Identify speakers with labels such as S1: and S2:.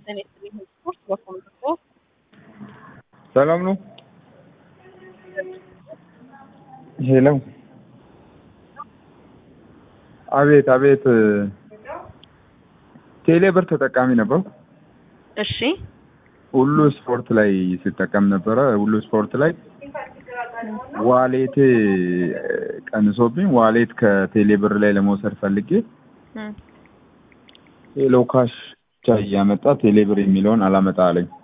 S1: እኔ ስፖርት በኮምፒውተር
S2: ሰላም ነው። ሄሎ አቤት አቤት። ቴሌ ብር ተጠቃሚ ነበርኩ።
S1: እሺ
S2: ሁሉ ስፖርት ላይ ሲጠቀም ነበረ። ሁሉ ስፖርት ላይ ዋሌቴ ቀንሶብኝ ዋሌት ከቴሌ ብር ላይ ለመውሰድ ፈልጌ
S1: እም፣
S2: ሄሎ ካሽ ብቻ እያመጣ ቴሌ ብር የሚለውን አላመጣ አለኝ።